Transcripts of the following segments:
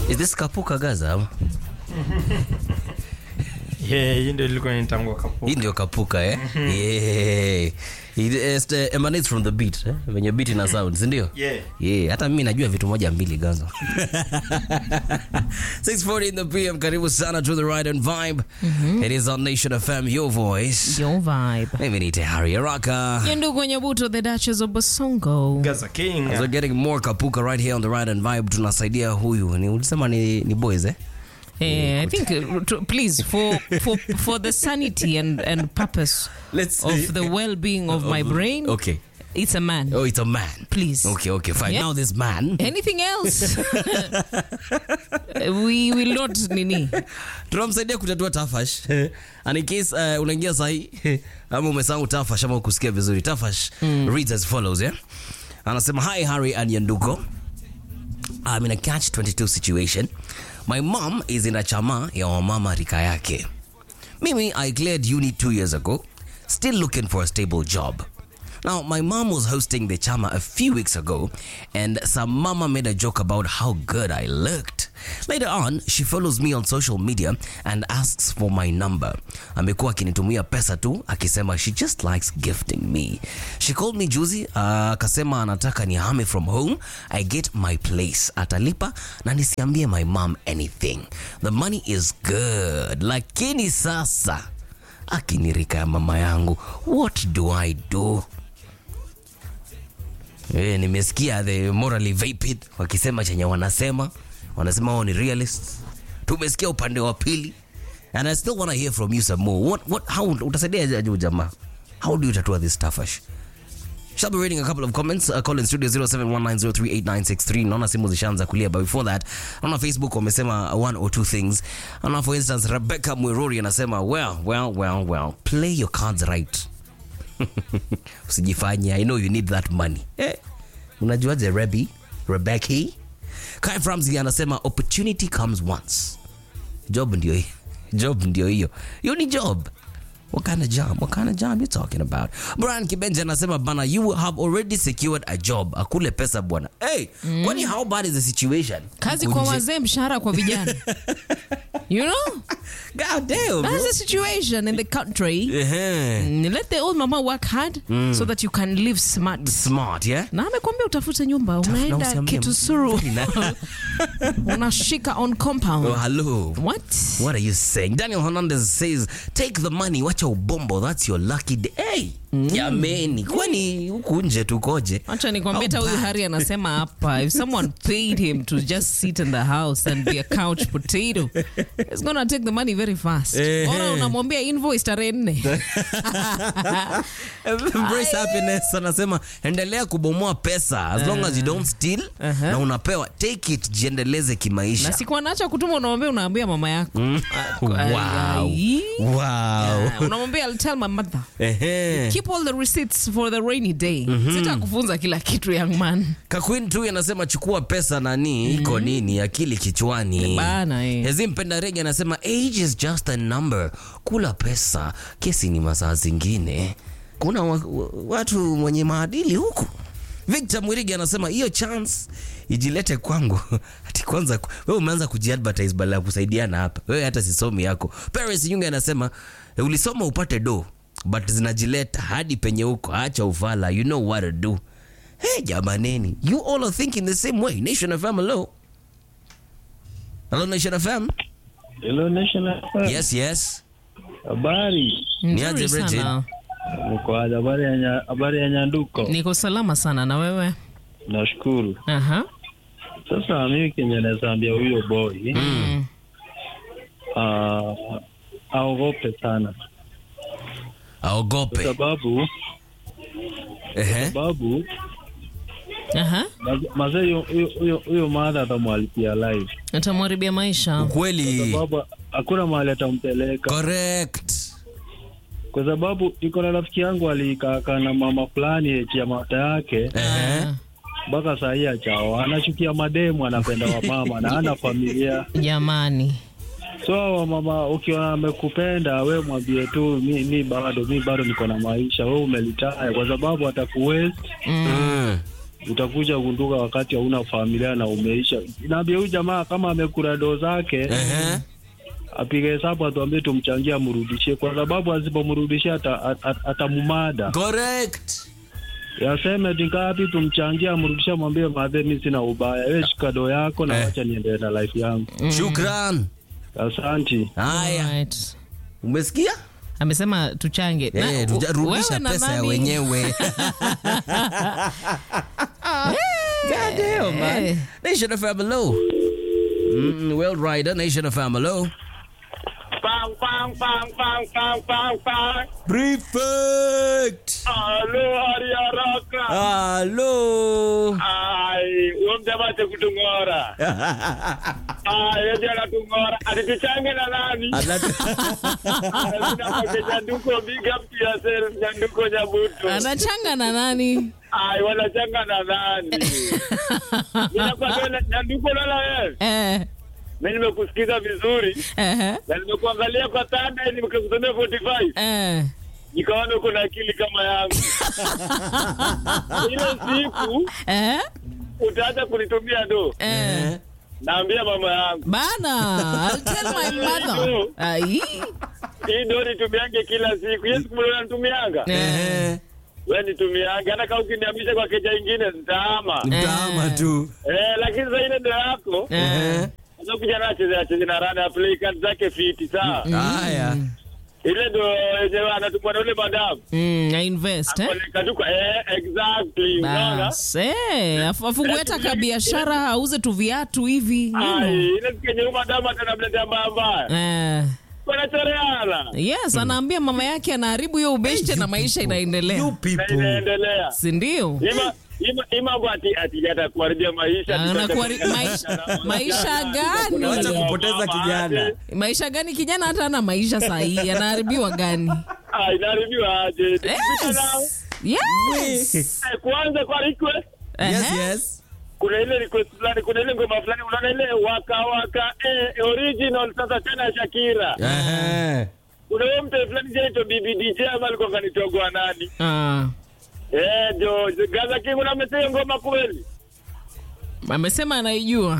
Is this Kapuka Gaza? ama? Yeah, hii ndio ilikuwa inatangwa kapu. Hii ndio Kapuka eh? Yeah. It is, uh, emanates from the beat eh? Venye beat ina sound, si ndio? Yeah. Yeah, hata mimi najua vitu moja mbili Gaza. 6:40 in the PM, karibu sana to the ride and vibe. It is on Nation FM, your voice. Your vibe. Mimi ni Tehari Araka. Ndugu Nyabuto, the Duchess of Bosongo. Gaza King. So getting more Kapuka right here on the ride and vibe. Tunasaidia huyu. Ni ulisema ni, ni boys eh? Eh, I think, uh, to- please, for, for, for the sanity and, and purpose Let's of the well-being of my brain, Okay. it's a man. Oh, it's a man. Please. Okay, okay, fine. Yeah. Now this man. Anything else? we will not nini. tunamsaidia kutatua tafash and in case uh, unaingia sahi ama umesahau tafash ama ukusikia vizuri tafash reads as follows yeah? anasema hi harry and yanduko I'm in a catch 22 situation my mom is in a chama ya wamama rika yake mimi i cleared uni two years ago still looking for a stable job now my mom was hosting the chama a few weeks ago and some mama made a joke about how good i looked later on she follows me on social media and asks for my number amekuwa akinitumia pesa tu akisema she just likes gifting me she called me juzi uh, akasema anataka nihame from home i get my place atalipa na nisiambie my mom anything the money is good lakini sasa akinirika ya mama yangu what do i do Eh, nimesikia the morally vapid wakisema chenye wanasema wanasema wao ni realist tumesikia upande wa pili and i still want to hear from you some more what, what, how utasaidia aje huyu jamaa how do you tatua this tafash Shall be reading a couple of comments. Uh, call in studio 0719038963. Naona simu zishaanza kulia, but before that, naona Facebook wamesema one or two things. Naona for instance Rebecca Mwiruri anasema well, well, well, well, play your cards right. Usijifanye, I know you need that money. Eh, unajuaje Rebi? Rebecca? Kai Framzi anasema opportunity comes once. Job ndio hiyo. Job ndio hiyo. Hiyo ni job. What kind of job? What kind of job you talking about? Brian Kibenja anasema bana, you have already secured a job. Akule pesa bwana. Hey, kwani how bad is the situation? Kazi Huku kwa nje? wazee, mshahara kwa vijana. You know? God damn. bro. That's the situation in the country. Ehe. Mm, Let the old mama work hard so that you can live smart. Smart, yeah? Na amekwambia utafute nyumba, Na unaenda usiambie Kitusuru, Na- unashika on Oh, compound. hello. What? What are you saying? Daniel Hernandez says, take the money, wacha ubombo, that's your lucky day. Hey, jameni, kwani huku nje tukoje? Acha nikwambie hata How huyu bad? Hari anasema hapa if someone paid him to just sit in the house and be a couch potato it's gonna take the money very fast. Eh. Bora unamwambia invoice tarehe nne. Embrace happiness anasema endelea kubomoa pesa as long as you don't steal Uh-huh. na unapewa take it jiendeleze Na kimaisha siku anaacha kutuma unamwambia unaambia mama yako. Ah, wow. ai. wow. Yeah, unamwambia I'll tell my mother. Ehe. Keep all the receipts for the rainy day. Sitakufunza kila kitu young man. Kakwin tu anasema chukua pesa nani iko nini akili kichwani Bana, eh. Hezim Penda Rege anasema age is just a number kula pesa kesi ni masaa zingine kuna wa, wa, watu mwenye maadili huku Victor Mwirigi anasema hiyo chance ijilete kwangu ati kwanza ku- wewe umeanza kujiadvertise badala ya kusaidiana hapa wewe hata sisomi yako Paris Yunge anasema "Eh, ulisoma upate do but zinajileta hadi penye huko acha ufala you know what to do hey jamaneni you all are thinking the same way Nation FM hello hello Nation FM Hello National FM. yes yes Habari. Niaje, Nzuri Bridget? sana. Mko aje? habari ya nya- habari ya Nyanduko. Niko salama sana na wewe? Nashukuru. Aha. Sasa mimi kenye naweza ambia huyo boy Mm. ah, aogope sana kwa aogope sababu ehe sababu Aha. maz- mazee huyo- huyo- huyo- huyo madha atamwalipia live Utamharibia maisha. ukweli sababu hakuna mahali atampeleka correct kwa sababu iko na rafiki yangu alikaakaa na mama fulani eti ya mata yake ehe Ah, mpaka saa hii achao anachukia mademu anapenda wamama na ana familia Jamani. so wamama ukiona amekupenda we mwambie tu mi, mi bado mi bado niko na maisha we umelitaya kwa sababu atakuwest Mm. Mm. utakuja gunduka wakati hauna familia na umeisha. Inaambia huyu jamaa kama amekula doo zake Ehe. apige hesabu, atuambie tumchangie, amrudishie, kwa sababu asipomrudishia ata- ata- atamumada. Correct. Yaseme tingapi tumchangie, amrudishie, mwambie madhe, mi sina ubaya, we shika doo yako na Eh. wacha niendelee na life yangu. Shukran. Asanti. Haya. Alright. Umesikia? amesema tuchange Na- Eh, tuja- rudisha wewe na pesa ya nani? wenyewe. God damn, man. Eh. Nation of Hello. Mm, World Rider, Nation of Hello. Pang, pang, pang, pang, pang, pang, pang. Prefect. Halo, hari haraka. Hello. Ai, huyo mjamache kutung'ora. Ai, eti anatung'ora. Atituchange na nani? Tunapake Nyanduko, big up to yourself, Nyanduko Nyabuto. anachanga na nani Ai, wanachanga na nani? Ninakwambia Nyanduko lala wewe. eh, Mimi nimekusikiza vizuri eh, na nimekuangalia kwa tanda nimekusomea 45. eh. nikaona uko na akili kama yangu. Ile siku Eh, utaacha kunitumia do, eh. naambia mama yangu bana I'll tell my mother Ai. hii do nitumiange kila siku. Yes, kumbe nitumianga Eh, wewe, nitumiange hata kama ukiniamisha kwa keja ingine nitaama. Mtama tu. Eh, lakini sasa ile ndo yako eh. sasa, kijana acheze acheze na rana play card zake fiti sawa. Haya. Ile ndo yenyewe anatumwa na ule madamu Mm, I invest eh? Apeleka tu kwa eh, exactly unaona Bas, eh, afu- afungue hata ka biashara auze tu viatu hivi you know. Ai, ile siku yenye huyu madamu atanamletea mbaya mbaya Eh, wanachoreana yes anaambia mama yake anaharibu hiyo ubeshte na maisha inaendelea You na people. inaendelea sindio Ima- ima- hii mambo ati ati hata kuharibia maisha ati Ana hata kuhari- kupoteza maisha- kijana. maisha gani? Wacha kupoteza Mama, kijana. ati- maisha gani kijana hata ana maisha sahii anaharibiwa gani ah, inaharibiwa aje Tukipita nao, yes. yes. eh, kwanza kwa request Yes, Ehe. yes. kuna ile request fulani kuna ile ngoma fulani unaona ile waka waka eh, original sasa tena ya Shakira Ehe. kuna huyo mtu fulani jaito bibi DJ ama alikuwa kanitogwa nani Ah, eh jo Gaza King unamletea ngoma kweli amesema anaijua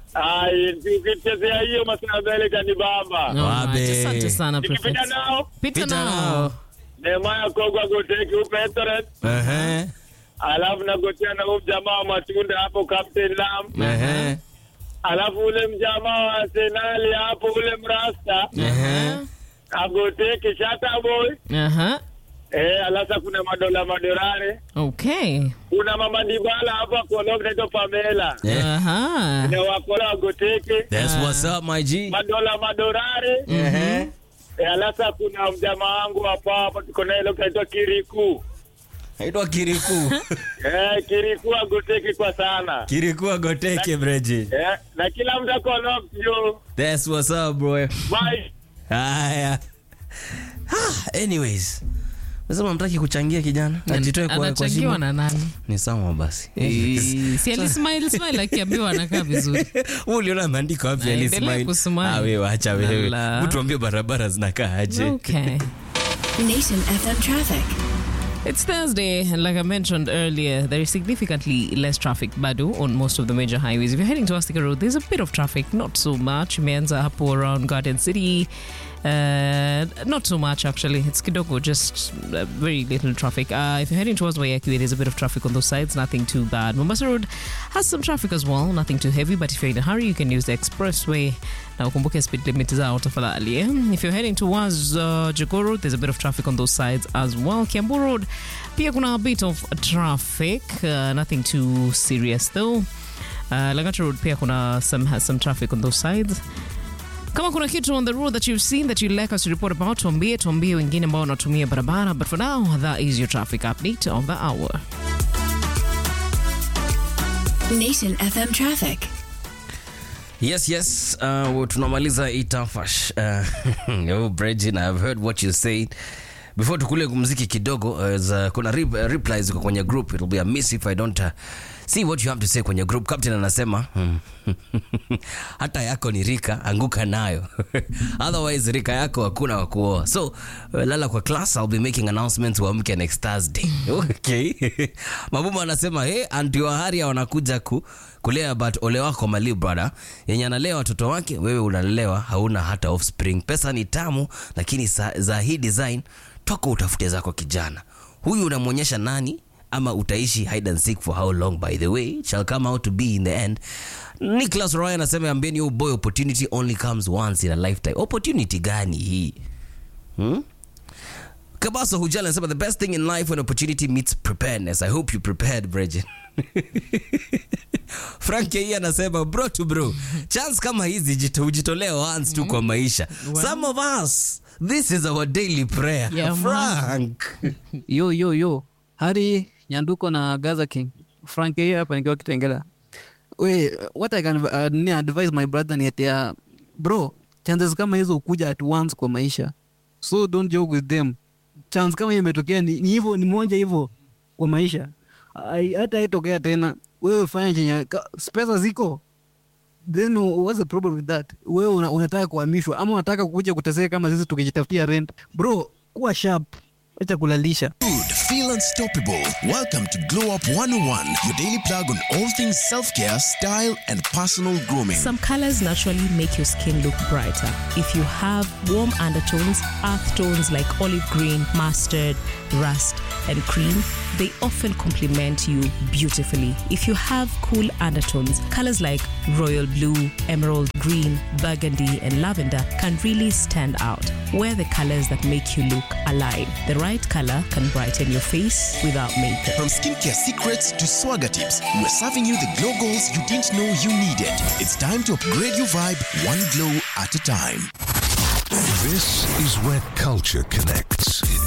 ai ukichezea hiyo masaa mbele kanibamba Wabe. Alright, asante sana nikipita Prefect. nao pita Pita nao nao. Nehemaya Kogwa Goteki upetoret Ehe. alafu nagotea na huyu mjamaa wa matunda hapo Captain Lam Ehe. alafu ule mjamaa wa Arsenali hapo ule mrasta Ehe. agoteke Shata Boy Aha. eh, alasa kuna madola madorare okay kuna mama Dibala hapo akolog naitwa Pamela Eh. Aha. na wakola agoteke That's what's up, my G. madola madorare Ehe. eh, alasa kuna mjamaa wangu hapa hapo tuko naye leo kaitwa Kiriku Aitwa Kiriku. eh, Kiriku agoteke kwa sana Kiriku agoteke, breji. eh, na kila mtu akolog yo That's what's up, bro. bye Haya. Ah, anyways. Nasema mtaki kuchangia kijana. Ajitoe kwa kwa anachangiwa shimo. na nani Ni sawa basi. Eh, si alismile smile akiambiwa anakaa vizuri Wewe uliona maandiko wapi Naendelea alismile? kusmile. Ah, wewe acha wewe. Lala. Mtu ambie barabara zinakaa aje. okay Nation FM traffic. It's Thursday, and like I mentioned earlier, there is significantly less traffic, Badu, on most of the major highways. If you're heading to Astika Road, there's a bit of traffic, not so much. Imeanza hapo around Garden City. Uh, not so much actually. It's Kidogo, just uh, very little traffic. Uh, if you're heading towards Wayaki, there's a bit of traffic on those sides, nothing too bad. Mombasa Road has some traffic as well, nothing too heavy, but if you're in a hurry, you can use the expressway. Now, ukumbuke speed limit zao tafadhali. eh? If you're heading towards uh, Jogoo Road, there's a bit of traffic on those sides as well. Kiambu Road, pia kuna a bit of traffic, uh, nothing too serious though. Uh, Langata Road pia kuna some has some traffic on those sides. Kama kuna kitu on the road that you've seen that you'd like us to report about, tuambie, tuambie wengine ambao wanatumia barabara. But for now, that is your traffic update of the hour. Nation FM traffic. Yes, yes. Uh, tunamaliza itafash. Uh, oh, Bregin, I've heard what you said. Before tukule muziki kidogo, uh, za- kuna re- uh, replies ziko kwenye group. It'll be a miss if I don't uh, see what you have to say kwenye group captain anasema hmm, hata yako ni rika anguka nayo otherwise rika yako hakuna wa kuoa so uh, lala kwa class i'll be making announcements uamke next thursday okay mabumu anasema hey, anti waharia wanakuja ku, kulea but ole wako mali brother yenye analea watoto wake wewe unalelewa hauna hata offspring pesa ni tamu lakini sa, za hii design toka utafute zako kijana huyu unamwonyesha nani ama utaishi hide and seek for how long by the way it shall come out to be in the end nicholas roy anasema ambieni you boy opportunity only comes once in a lifetime opportunity gani hii hmm? kabaso hujala anasema the best thing in life when opportunity meets preparedness i hope you prepared bridget frank hii anasema bro to bro chance kama hizi jito- hujitolea once tu kwa maisha some of us this is our daily prayer Yeah, man. frank yo yo yo hari nyanduko na gaza king frank hiyo hapa nikiwa kitengela we what i can uh, ni advise my brother ni ati uh, bro chances kama hizo ukuja at once kwa maisha so don't joke with them chance kama hiyo imetokea ni ni hivyo ni moja hivyo kwa maisha Ai- hata haitokea tena wewe fanya chenye ka- pesa ziko then what's the problem with that wewe una, unataka kuhamishwa ama unataka kuja kuteseka kama sisi tukijitafutia rent bro kuwa sharp acha kulalisha Good, feel unstoppable. Welcome to Glow Up 101, your daily plug on all things self care, style, and personal grooming. Some colors naturally make your skin look brighter. If you have warm undertones, earth tones like olive green, mustard, rust, and cream, they often complement you beautifully. If you have cool undertones, colors like royal blue, emerald green, burgundy, and lavender can really stand out. Wear the colors that make you look alive. The right color can brighten your face without makeup. From skincare secrets to swagger tips, we're serving you the glow goals you didn't know you needed. It's time to upgrade your vibe one glow at a time. This is where culture connects.